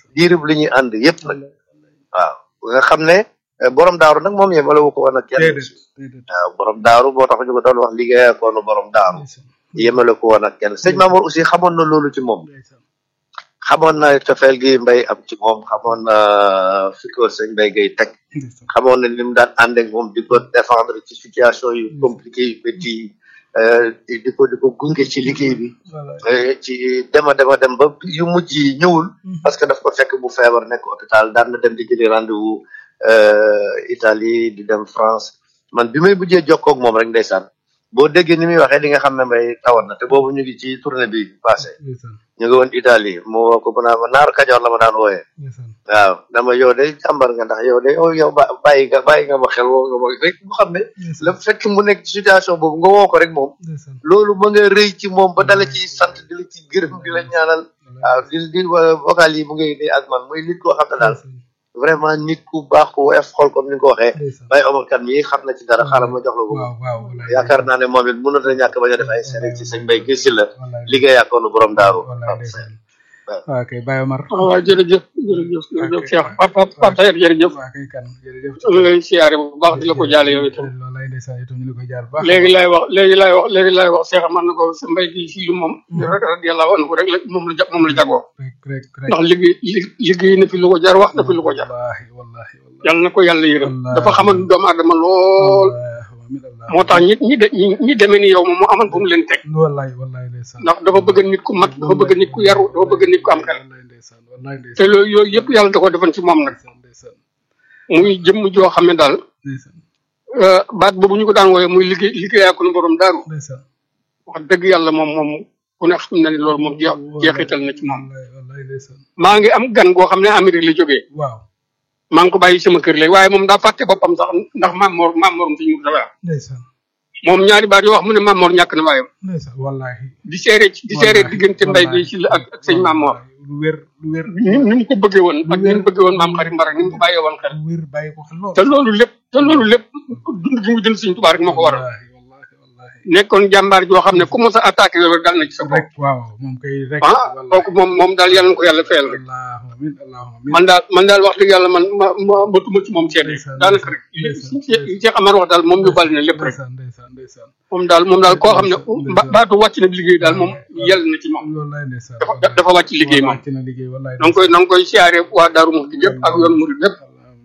diirib li ñuy ànd yëpp nag waaw nga xam ne eh, borom daaru nag moom yemale wu ko woon ak kenn déedéet déedéet waaw borom daaru boo tax ñu ko doon wax liggéey akoonu borom daaru ndeysaan yemale ko woon ak kenn sëñ Mamour aussi xamoon na loolu ci moom ndeysaan xamoon na cofeel gi mbay am ci moom xamoon na fi ko sëñ mbay gay teg ndeysaan xamoon na ni mu daan ànd ak moom di ko défendre ci situation yu compliqué yu métti yi eh, di di ko di ko gunge ci liggéey bi voilà eh, ci dema dema dem ba yu mujj yi ñëwul parce que daf ko fekk bu feebar nekk hôpital daan na dem di jëli rendez-vous euh, Italie di dem France man bi may mujjee jokkoo ak moom rek ndeysaan boo déggee ni muy waxee di nga xam ne mbay tawat na te boobu ñu ngi ci tournée bi passé ndeysaan ñu ngi woon Italie mu woo ko mu naan ma naaru kajoor la ma daan wooyee ndeysaan waaw dama yow de jàmbar nga ndax yow de oh yow ba bàyyi nga bàyyi nga ma xel woo nga ma rek mu xam ne la fekk mu nekk ci situation boobu nga woo ko rek moom ndeysaan loolu ma nga rëy ci moom ba dala ci sant di la ci gërëm di la ñaanal waaw di di wa- vocal yi mu ngay nii ak man muy nit koo xam ne daal vraiment nit ku baax ku woyof xol comme ni nga ko waxee ndeysaan Baye Omar Kane mii xam na ci dara xaaral ma jox la ko waaw waaw wallaay yaakaar naa ne moom it mënut a ñàkk bañ a def ay série ci sëñ Mbaye gis la wallaay liggéey akoonu borom daaru wallaay ndeysaan waaw kay Baye Omar waaw waaw jërëjëf jërëjëf jërëjëf Ok. Cheikh Papa Papa Taher jërëjëf waaw kay kan jërëjëf ñu ngi lay siyaare bu baax di la ko jaale yow itam wallaay ndeysaan itam ñu la koy jaar bu baax léegi laay wax léegi laay wax léegi laay wax Cheikh man na ko sa mbay gi si lu moom rek radiyallahu anhu rek la moom la ja- moom la jagoo rek rek rek ndax liggéey li- liggéey na fi lu ko jar wax na fi lu ko jar wallahi wallahi wallahi yàlla na ko yàlla yërëm Allah. dafa xamal doomu aadama lool amin allah moo tax ñi ñi de ñi ñi demee ni yow moom mu amal fu mu leen teg wallahi wallahi ndeysaan ndax dafa bëgg nit ku mat dafa bëgg nit ku yaru dafa bëgg nit ku am xel wallahi ndeysaan wallahi te ndeysaan loolu yooyu yëpp yàlla da ko defoon ci moom nag ndeysaan ndeysaan muy jëmm joo xam ne daal ndeysaan euh, baat boobu ñu ko daan wooyee muy liggéey liggéeyaa ko nu borom daaru ndeysaan wax dëgg yàlla moom moom ku ne xam na ne loolu moom jeex jeexital na ci moom wallahi wallahi ndeysaan maa ngi am gan goo xam ne Amérique la jógee waaw maa ngi ko bàyyi sama kër léegi waaye moom daa fàtte boppam sax ndax maam Mor maam Morom suñu Murtala ndeysaan moom ñaari baat yoo wax mu ne maam Mor ñàkk na waayam ndeysaan wallahi di seere di seere diggante mbay bi ci la ak ak sëñ maam Mor lu wér lu wér ni ni mu ko bëggee woon ak ni mu bëggee woon maam xarit Mbarak ni mu ko bàyyee woon xel lu wér bàyyi ko xel lool te loolu lépp te loolu lépp dund gi mu dund suñ tubaab rek moo ko waral wallahi wallahi wallahi nekkoon jàmbaar joo xam ne ku mos a attaqué yow rek dal na ci sa bopp rek waaw moom kay rek ah kooku moom moom daal yàlla na ko yàlla fayal rek allahumma amin allahumma amin man daal man daal wax dëgg yàlla man ma ma matuma ci moom seet rek Ndeysaan, daanaka rek li ndeysaan, li Cheikh Amar wax daal moom yóbbal na lépp rek ndeysaan ndeysaan ndeysaan moom daal moom daal koo xam ne Ndeysaan. ba- baatu wàcc na liggéey daal moom yell na ci moom wallahi ndeysaan dafa dafa wàcc liggéey moom wàcc na liggéey wallahi na nga koy na nga koy siyaare waa Daaru Muxti yëpp ak yoon murid yëpp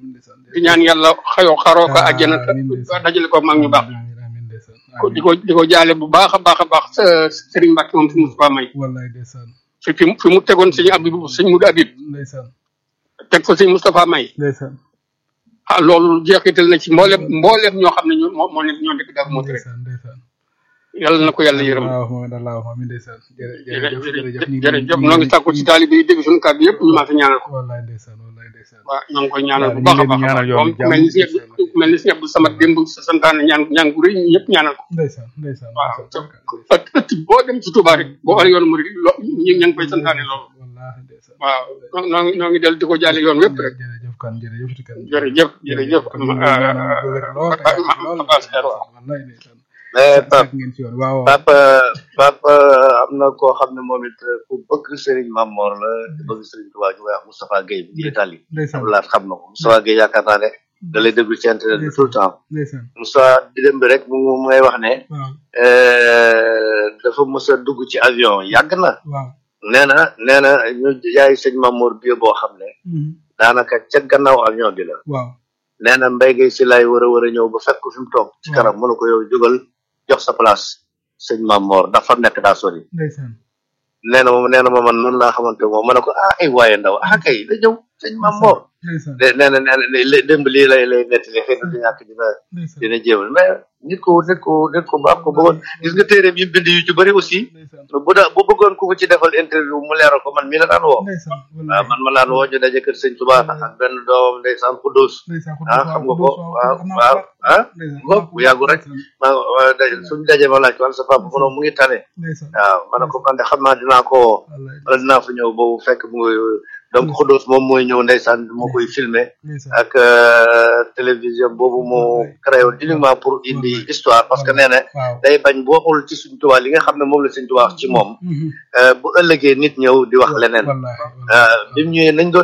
di ñaan yàlla xayoo xaroo ko àjjana te Amiin, ndeysaan. dajale ko mag ñu baax amiin amiin ndeysaan ko di ko di ko jaale bu baax a baax a baax sa- Serigne Mbacke moom si Moustapha May wallahi ndeysaan fi fi mu fi mu tegoon sëñ Abib sëñ Mudu Abib ndeysaan teg ko sëñ Moustapha May ndeysaan ah loolu jeexital na ci mboolem mboolem ñoo xam ne ñoo moo moo nekk ñoo nekk Daaru Muxti rek ndeysaan ndeysaan yàlla na ko yàlla yërëm allahumma allahumma amin ndeysaan jërë- jërëjëf jërëjëf ñu ngi- jërëjëf noo ngi sàkku ci taalibe yi dégg suñu kàddu yëpp ñu maa fi ñaanal ko wallahi ndeysaan wallahi ndeysaan waaw ñoo ngi koy ñaanal bu waaw, baax a ñu ngi leen baax a ñaanal baax yoon moom bi jàmm, mel ni si incha allah. ku mel ni si Abdou Samad démb sa santaane ñaan ñaan gu rëy ñëpp ñaanal ko ndeysaan ndeysaan waaw ndeysaan. te ëtt ëtt boo dem ci Touba rek boo war yoonu murid lo ñu ña ngi koy santaane loolu wallahi ndeysaan waaw noo noo ngi noo ngi del di ko jaale yoon wépp rek jërëjëf kan jërëjëf ti kan jërëjëf jërëjëf ñu ngi ñaanal bu wér lool te yàgg lool Abbas Xeer waaw wallahi ndeysaan mais Pape Fekk ngeen ci yoon waaw waaw Pape Pape am na koo xam ne moom it ku bëgg Serigne Mamor la te bëgg Serigne Touba ñu koy wax Moustapha Gueye bi Italie ndeysaan Abdoulaye xam na ko Moustapha Gueye yaakaar naa ne da lay déglu ci internet bi tout le temps ndeysaan Moustapha di dem bi rek mu mu ngay wax ne waaw euh, dafa mës a dugg ci avion yàgg na waaw nee na nee na ñu jaay sëñ Mamour bi boo xam ne Mhm. daanaka ca gannaaw avion bi la waaw nee na mbéy gay si lay war a war a ñëw ba fekk ko fi mu toog ci Waaw. kanam mu ne ko yow jógal jox sa place sëñ Mamour ndax fa mu nekk daa sori ndeysaan nee na moom nee na ma man noonu laa xamante moom ma ne ko ah ay waaye ndaw ah kay da ñëw sëñ Mamour ndeysaan de nee na nee na li- démb lii lay lay nettali xëy na du ñàkk dina ndeysaan dina jéemal mais nit ko nit ko nit ko baax ko bëggoon gis nga téeréem yi mu bind yu ci bëri aussi ndeysaan bu da bu bëggoon ku ko ci defal interview mu leeral ko man mii la daan woo ndeysaan waaw wallahi man ma laan woo ñu daje kër sëñ Tuubaa ak benn doomam ndeysaan Xuddoos ndeysaan ah xam nga ko waaw waaw ah ko bu yàggu rek ma ma daje suñu daje ma laaj ko an sa papa mu ne mu ngi tane ndeysaan waaw ma ne ko man de xam naa dinaa ko woo wallahi wala dinaa fa ñëw boobu fekk mu ngi donc Xuddoos moom mooy ñëw ndeysaan moo koy filmé ndeysaan ak euh, télévision boobu mu créé woon uniquement pour indi histoire parce que nee na waaw day bañ bu waxul ci suñ Tuubaa li nga xam ne moom la suñ Tuubaa wax ci moom Mhm. euh, bu ëllëgee nit ñëw di wax leneen wallahi euh, bi mu ñëwee nañ doon